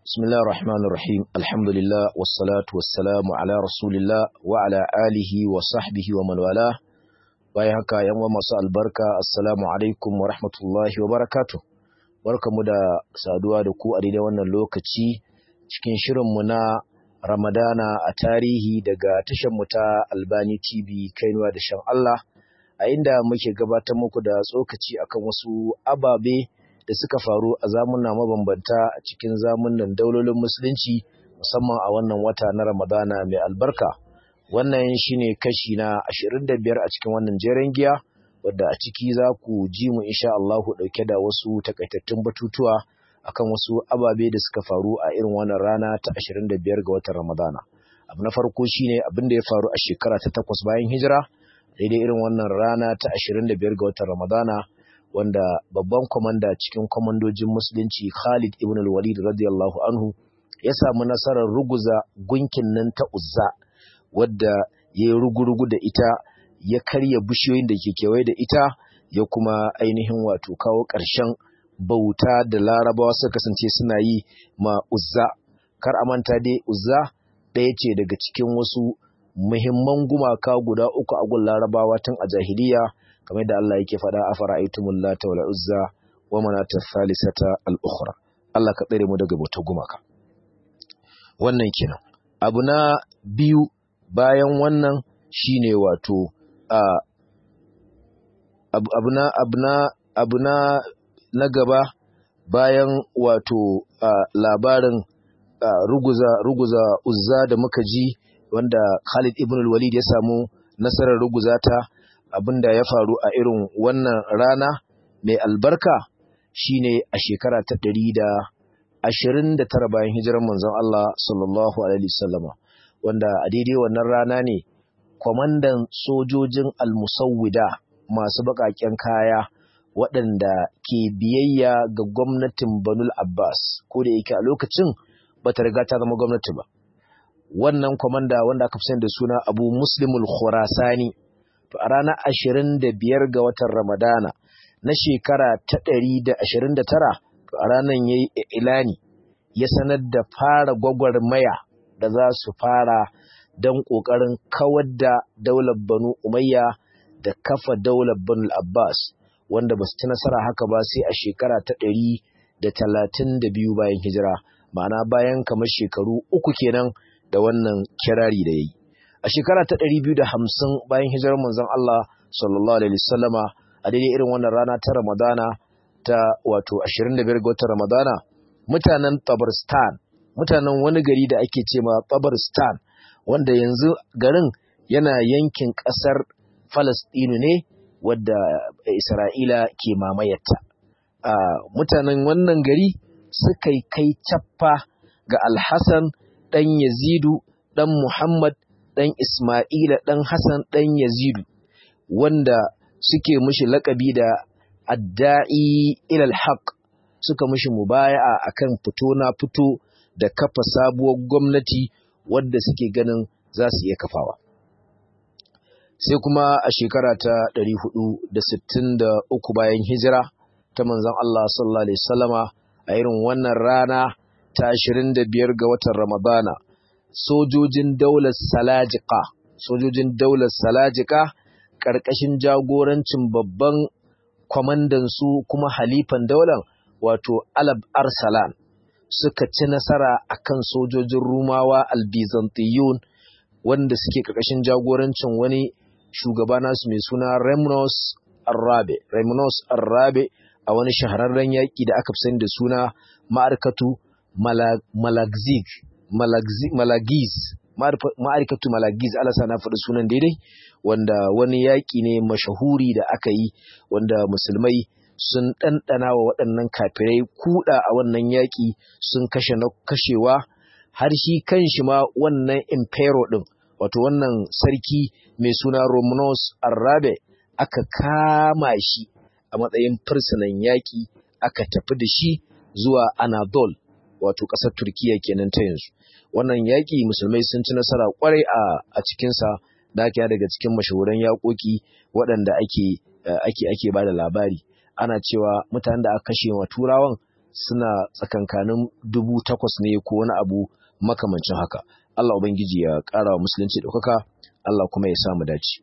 بسم الله الرحمن الرحيم الحمد لله والصلاة والسلام على رسول الله وعلى آله وصحبه ومن والاه bayan haka yan masu albarka assalamu alaikum wa rahmatullahi wa barakatuh barkamu da saduwa da ku a daidai wannan lokaci cikin shirinmu na ramadana a tarihi daga tashar mu ta albani tv kainuwa da shan Allah a inda muke gabatar muku da tsokaci akan wasu ababe da suka faru a zamuna mabambanta a cikin zamunan daulolin musulunci musamman a wannan wata na ramadana mai albarka wannan shine kashi na 25 a cikin wannan jeren giya wadda a ciki za ku ji mu insha Allah dauke da wasu takaitattun batutuwa akan wasu ababe da suka faru a irin wannan rana ta 25 ga watan Ramadana abu na farko shine abin da ya faru a shekara ta takwas bayan hijira daidai irin wannan rana ta 25 ga watan Ramadana wanda babban kwamanda cikin kwamandojin musulunci Khalid ibn al-Walid radiyallahu anhu ya samu nasarar ruguza gunkin nan ta Uzza wadda ya yi rugurugu da ita ya karya bishiyoyin da ke kewaye da ita ya kuma ainihin wato kawo ƙarshen bauta da larabawa suka kasance suna yi ma Uzza kar a manta dai Uzza ɗaya ce daga cikin wasu muhimman gumaka guda uku a gun larabawa tun a jahiliya kamar da Allah yake faɗa a fara'aitumul lata wal uzza wa manata thalithata al ukhra Allah ka tsare mu daga bautar gumaka wannan kenan abu na biyu bayan wannan shine wato a abu na abu na na gaba bayan wato labarin ruguza ruguza uzza da muka ji wanda Khalid ibn al-Walid ya samu nasarar ruguza ta abinda ya faru a irin wannan rana mai albarka shine a shekara ta ɗari da ashirin da tara bayan hijirar manzon Allah sallallahu alaihi wasallama wanda a daidai wannan rana ne kwamandan sojojin almusawwida masu baƙaƙen kaya waɗanda ke biyayya ga gwamnatin Banul Abbas ko da yake a lokacin bata riga ta zama gwamnati ba wannan kwamanda wanda aka fi da suna Abu Muslimul Khurasani to a ranar ashirin da biyar ga watan Ramadana na shekara ta ɗari da ashirin da tara to a ranar ya yi ilani ya sanar da fara gwagwarmaya da za su fara don ƙoƙarin kawar da daular Banu Umayya da kafa daular Banu Abbas wanda ba su ci nasara haka ba sai a shekara ta ɗari da talatin da biyu bayan hijira ma'ana bayan kamar shekaru uku kenan da wannan kirari da ya yi. a shekara ta ɗari biyu da hamsin bayan hijirar manzon Allah sallallahu alaihi wasallama a daidai irin wannan rana ta Ramadana ta wato 25 ga watan Ramadana mutanen Tabarstan mutanen wani gari da ake ce ma Tabarstan wanda yanzu garin yana yankin ƙasar Falastinu ne wadda Isra'ila ke mamayarta mutanen wannan gari suka kai cappa ga Alhassan ɗan Yazidu ɗan Muhammad ɗan Ismaila ɗan Hassan ɗan Yazidu wanda suke mushi laƙabi da adda'i ilal haq suka mushi mubaya'a akan fito na fito da kafa sabuwar gwamnati wadda suke ganin za su iya kafawa. Sai kuma a shekara ta 463 bayan hijira ta manzon Allah sallallahu Alaihi wasallama a irin wannan rana ta 25 ga watan Ramadana. sojojin daular salajika sojojin daular salajika ƙarƙashin jagorancin babban kwamandansu kuma halifan daular wato alab arsalan suka ci nasara akan sojojin rumawa albizantiyun wanda suke ƙarƙashin jagorancin wani shugaba nasu mai suna remnos arrabe remnos arrabe a wani shahararren yaƙi da aka fi sani da suna ma'arkatu malagzig Malagiz, ma'arikatu Malagiz, alasa na faɗi sunan daidai, wanda wani yaƙi ne mashahuri da aka yi, wanda musulmai sun ɗanɗana wa waɗannan kafirai kuɗa a wannan yaƙi sun kashe na kashewa, har shi kan shi ma wannan impero ɗin, wato wannan sarki mai suna Romanos Arrabe, aka kama shi a matsayin fursunan yaƙi, aka tafi da shi zuwa Anadol. wato ƙasar Turkiya kenan ta yanzu. Wannan yaƙi musulmai sun ci nasara ƙwarai a cikinsa da ake daga cikin mashahuran yaƙoƙi waɗanda ake ake ake ba da labari. Ana cewa mutanen da aka kashe wa turawan suna tsakankanin dubu takwas ne ko wani abu makamancin haka Allah ubangiji ya ƙara wa musulunci ɗaukaka Allah kuma ya samu dace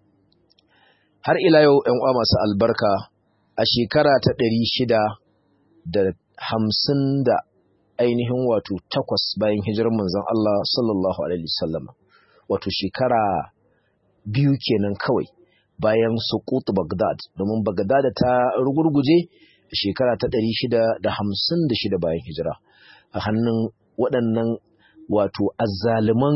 har ila yau ‘yan uwa masu albarka a shekara ta ɗari shida da hamsin da ainihin wato takwas bayan hijirar manzon Allah sallallahu alaihi wasallam wato shekara biyu kenan kawai bayan suqut Baghdad domin Baghdad ta rugurguje shekara ta 656 bayan hijira a hannun waɗannan wato azzaliman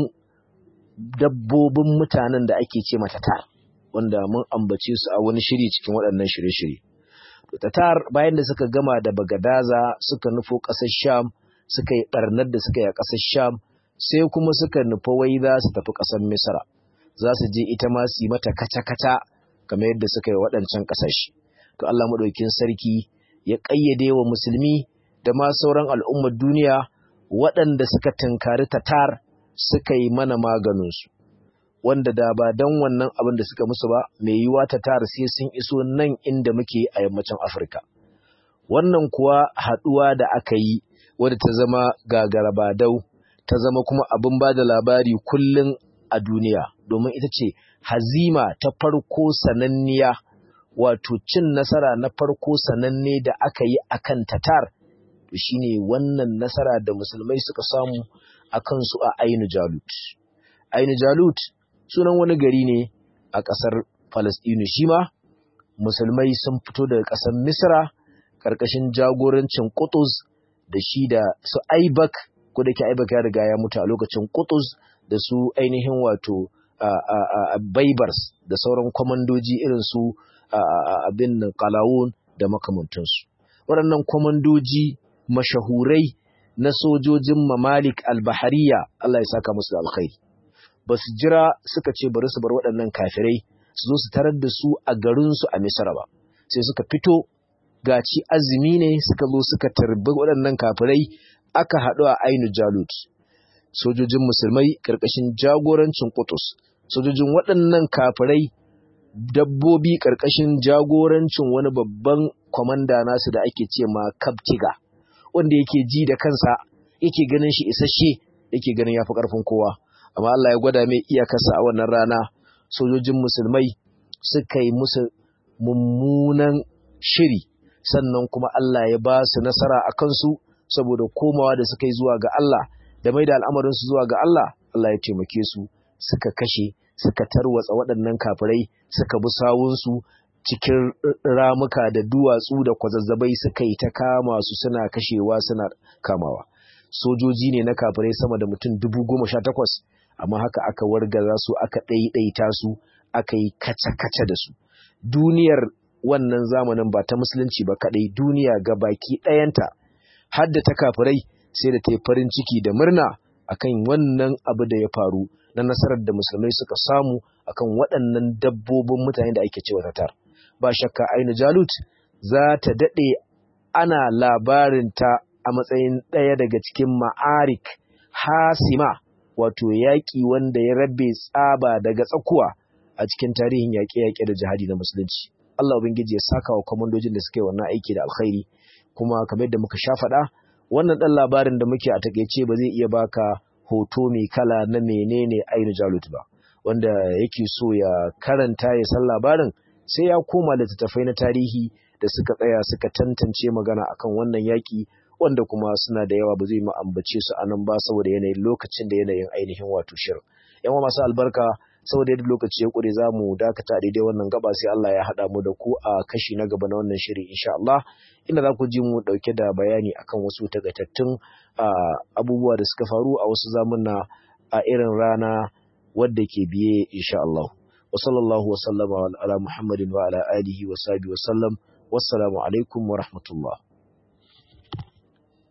dabbobin mutanen da ake ce mata tar wanda mun ambace su a wani shiri cikin waɗannan shirye-shirye tatar bayan da suka gama da Bagadaza suka nufo ƙasar Sham suka yi ɓarnar da suka yi a ƙasar Sham sai kuma suka nufa wai za su tafi ƙasar Misra za su je ita ma su yi mata kaca-kaca kamar yadda suka yi waɗancan ƙasashe. To Allah maɗaukin sarki ya ƙayyade wa musulmi da ma sauran al'ummar duniya waɗanda suka tunkari tatar suka yi mana maganinsu. Wanda da ba don wannan abin da suka musu ba, mai yiwuwa tatar sai sun iso nan inda muke a yammacin Afirka. Wannan kuwa haɗuwa da aka yi wadda ta zama gagarabadau, ta zama kuma abin ba da labari kullum a duniya domin ita ce hazima ta farko sananniya wato cin nasara na farko sananne da aka yi akan tatar to shine wannan nasara da musulmai suka samu a kansu a ainu jalut ainu jalut sunan wani gari ne a ƙasar falastinu shi ma musulmai sun fito daga ƙasar misra ƙarƙashin jagorancin Qutuz da shi da su aibak ko da ke aibak ya riga ya mutu a lokacin Qutuz da su ainihin wato baibars da sauran kwamandoji irin su abin kalawun da makamantansu waɗannan kwamandoji mashahurai na sojojin mamalik albahariya Allah ya saka musu da alkhairi ba su jira suka ce bari su bar waɗannan kafirai su zo su tarar da su a garinsu a misra ba sai suka fito gaci azumi ne suka zo suka tarbi waɗannan kafirai aka haɗu a ainu jalut sojojin musulmai ƙarƙashin jagorancin Qutus sojojin waɗannan kafirai dabbobi ƙarƙashin jagorancin wani babban kwamanda nasu da ake ce ma Kaptiga wanda yake ji da kansa yake ganin shi isasshe yake ganin yafi ƙarfin kowa amma Allah ya gwada mai iyakarsa a wannan rana sojojin musulmai suka yi musu mummunan shiri sannan kuma Allah ya ba su nasara a kansu saboda komawa da suka yi zuwa ga Allah da mai da al'amarinsu zuwa ga Allah, Allah ya taimake su suka kashe, suka tarwatsa waɗannan kafirai, suka bi sawunsu cikin ramuka da duwatsu da kwazazzabai suka yi ta kama su suna kashewa suna kamawa. Sojoji ne na kafirai sama da mutum dubu goma sha takwas, amma haka aka wargaza su aka ɗaiɗaita su, aka yi kaca-kaca da su. Duniyar wannan zamanin ba ta musulunci ba kaɗai, duniya ga baki ɗayanta, har da ta kafirai sai da ta yi farin ciki da murna akan wannan abu da ya faru na nasarar da musulmai suka samu akan waɗannan dabbobin mutane da ake cewa tatar ba shakka ainu jalut za ta daɗe ana labarinta a matsayin ɗaya daga cikin ma'arik hasima wato yaƙi wanda ya rabe tsaba daga tsakuwa a cikin tarihin yaƙe-yaƙe da jihadi na musulunci Allah ubangiji ya saka wa kwamandojin da suka yi wannan aiki da alkhairi kuma kamar yadda muka sha faɗa wannan ɗan labarin da muke a takaice ba zai iya baka hoto mai kala na menene ainu jalut ba wanda yake so ya karanta ya san labarin sai ya koma littattafai na tarihi da suka tsaya suka tantance magana akan wannan yaƙi wanda kuma suna da yawa ba zai mu ambace su anan ba saboda yanayin lokacin da yanayin ainihin wato shirin yan masu albarka saboda yadda lokaci ya ƙure za mu dakata a daidai wannan gaba sai Allah ya haɗa mu da ku a kashi na gaba na wannan shiri insha Allah inda za ku ji mu ɗauke da bayani akan wasu tagatattun abubuwa da suka faru a wasu zamuna a irin rana wadda ke biye insha Allah wa sallallahu wa sallama ala Muhammadin wa ala alihi wa sahbihi wa sallam wassalamu alaikum wa rahmatullah